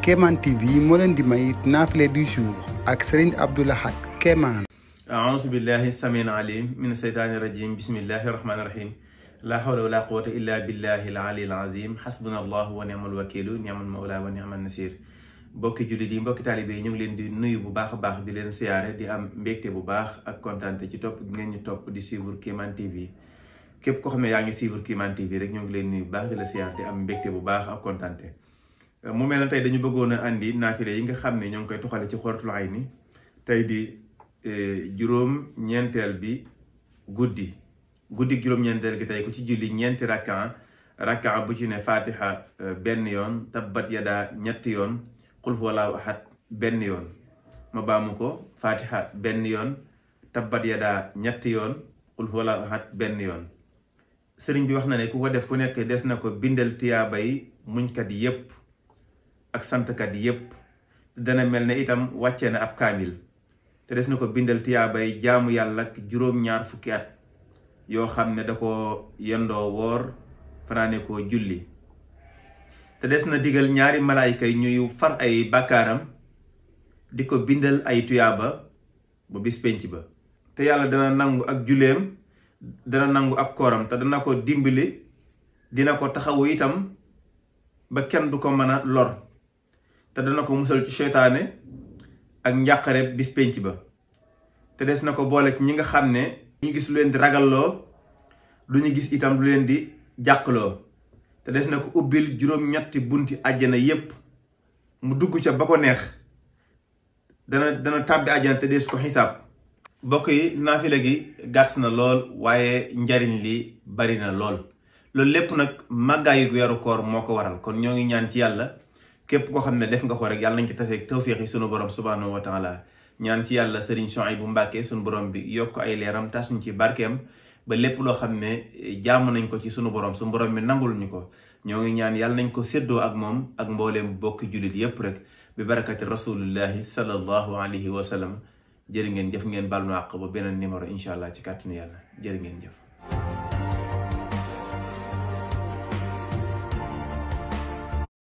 Kéemaan TV moo leen di may naafile du jour ak Serigne Abdou Lahad Kéemaan aousu billahi samin alim min seytaani rajim bismillahi rahmaani rahim la hawla wala quwata illa billahi al ali al azim xasbuna allahu wa ni'mal wakilu ni'mal mawla wa ni'mal nasir mbokki jullit yi mbokki taalibe yi ñu ngi leen di nuyu bu baax a baax di leen siyaare di am mbégte bu baax ak kontaante ci topp ngeen ñu topp di suivre Kéemaan TV képp koo xam ne yaa ngi suivre Kéemaan TV rek ñu ngi leen nuyu bu baax di la siyaare di am mbégte bu baax ak kontaante mu mel ne tey dañu bëggoon a andi naafile yi nga xam ne ñoo ngi koy tuxale ci Xuratul Ayni tey di juróom ñeenteel bi guddi guddi juróom ñeenteel gi tey ku ci julli ñeenti rakkan rakkan bu ci ne fatiha benn yoon tabbat yadaa ñetti yoon qul huwallaahu ahad benn yoon ma baamu ko fatiha benn yoon tabbat yadaa ñetti yoon qul huwallaahu ahad benn yoon sëriñ bi wax na ne ku ko def ku nekk des na ko bindal tiyaaba yi muñkat yépp ak santkat yépp dana mel ne itam wàcce na ab kaamil te des na ko bindal tiyaabay jaamu yàlla ak juróom-ñaar fukki at yoo xam ne da ko yendoo woor fanaane ko julli te des na digal ñaari malaayka yi ñuy far ay bàkkaaram di ko bindal ay tuyaaba ba bis penc ba te yàlla dana nangu ak julleem dana nangu ab kooram te dana ko dimbali dina ko taxawu itam ba kenn du ko mën a lor te dana ko musal ci seytaane ak njàqare bis penc ba te des na ko boole ci ñi nga xam ne ñu gis lu leen di ragalloo du ñu gis itam lu leen di jàqloo te des na ko ubbil juróom-ñetti bunti àjjana yépp mu dugg ca ba ko neex dana dana tàbbi àjjana te des ko xisaab bokk yi naafile gi gàtt na lool waaye njariñ li bari na lool loolu lépp nag màggaayu weeru koor moo ko waral kon ñoo ngi ñaan ci yàlla képp koo xam ne def nga ko rek yàlla nañ ci taseeg tawfiix yi sunu borom subhaanahu wa taala ñaan ci yàlla sëriñ Souhaïbou Mbàkke sunu borom bi yokk ay leeram tasuñ ci barkeem ba lépp loo xam ne jaamu nañ ko ci sunu borom sunu borom bi nangul ñu ko ñoo ngi ñaan yàlla nañ ko séddoo ak moom ak mbooleem bokki jullit yépp rek bi barakati rasulillahi sallallahu alayhi wa sallam jërë ngeen jëf ngeen baal ma àq ba beneen numéro incha allah ci kàttanu yàlla jërë ngeen jëf